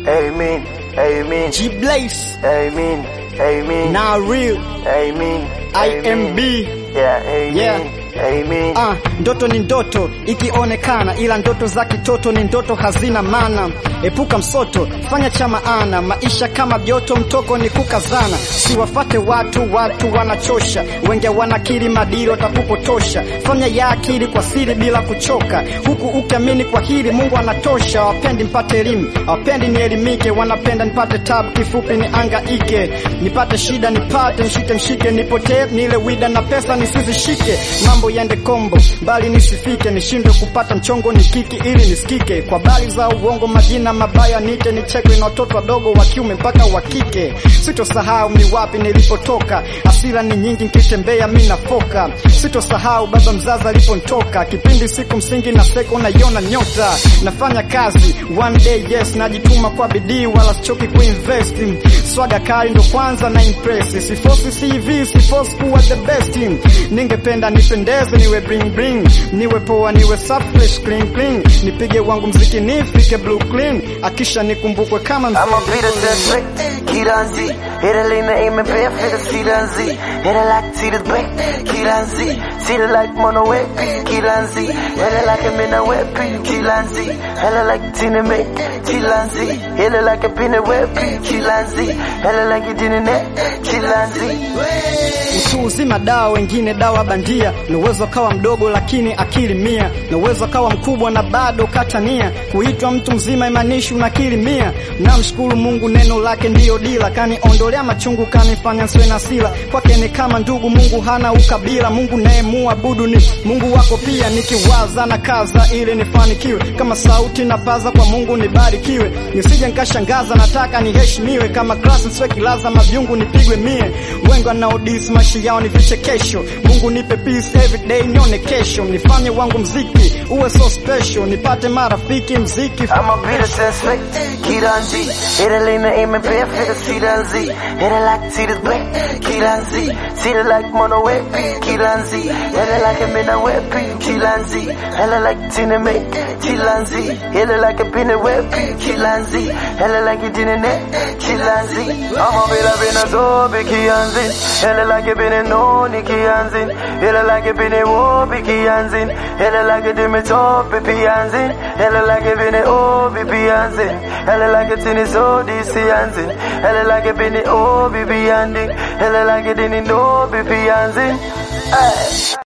Amen. Amen. G Blaze, Amen. Amen. now real, Amen. IMB. Yeah, amen. Yeah. Amen. Ah, ndoto ni ndoto ikionekana, ila ndoto za kitoto ni ndoto hazina maana. Epuka msoto, fanya cha maana. Maisha kama joto, mtoko ni kukazana. Siwafate watu, watu wanachosha. Wenge wanakiri madiri watakupotosha. Fanya ya akili kwa siri bila kuchoka, huku ukiamini kwa hili Mungu anatosha. Wapendi mpate elimu, wapendi nielimike, wanapenda nipate tabu, kifupi ni angaike, nipate shida nipate, nishike mshike, nipotee nile wida na pesa nisizishike, mambo yende kombo, bali nisifike, nishindwe kupata mchongo nikiki ili nisikike, kwa bali za uongo, majina mabaya nite, nichekwe na watoto wadogo wa kiume mpaka wa kike. Sitosahau ni wapi nilipotoka, asira ni nyingi nikitembea mimi nafoka. Sitosahau baba mzazi aliponitoka, kipindi siku msingi na seko naiona nyota, nafanya kazi one day yes, najituma kwa bidii wala sichoki kuinvest. Swaga kali ndo kwanza na impress, sifosi CV, sifosi kuwa the best. Ningependa nipendeze, niwe bling bling, niwe poa, niwe safi fresh clean clean, nipige wangu mziki nifike blue clean, akisha nikumbukwe kama I'm a Peter Seswick, Kiranzi. Hit a lean aim and bear for the Kiranzi. Hit a like to the back, Kiranzi. See the like mono whip, Kiranzi. Hit it like a mina whip, Kiranzi. Hella like Tina May, Kiranzi. Hit it like a pin whip, Kiranzi. Hella like it in the net, Kiranzi. Utu uzima dawa, wengine dawa bandia. Na uwezo kawa mdogo lakini akili mia, na uwezo kawa mkubwa na bado katania. Kuitwa mtu mzima imanishi una akili mia. Namshukuru Mungu, neno lake ndiyo dila, kaniondolea machungu, kanifanya nsiwe na sila. Kwake ni kama ndugu, Mungu hana ukabila. Mungu naye muabudu ni Mungu wako pia. Nikiwaza na kaza ili nifanikiwe, kama sauti na paza kwa Mungu nibarikiwe, nisije nikashangaza, nataka niheshimiwe. Kama klasi nsiwe kilaza, mavyungu nipigwe mie. Wengi wanaodisi maisha yao ni vichekesho. Mungu nipe peace every day, nione kesho, nifanye wangu mziki uwe so special, nipate marafiki mziki I'm a Peter Seswick, Kiranzi. Hit a lean aim and bear for the Kiranzi. Hit it like to the back, Kiranzi. See the like mono whip, Kiranzi. Hit it like a mina whip, Kiranzi. Hella like Tina May, Kiranzi. Hit it like a pin whip, Kiranzi. Hella like it in the net, Kiranzi. I'm a Villa Benazobi, Kianzi. Hella like a Benoni, Kianzi. Hella like a Bene Wobi, Kianzi. Hella like a Dimitopi, Pianzi. Hella like a Bene Obi, Pianzi. Hella like a Tiniso, Disianzi. Hella like a Bene Obi, Pianzi. Hella like a Dini Nobi, Pianzi. Hey.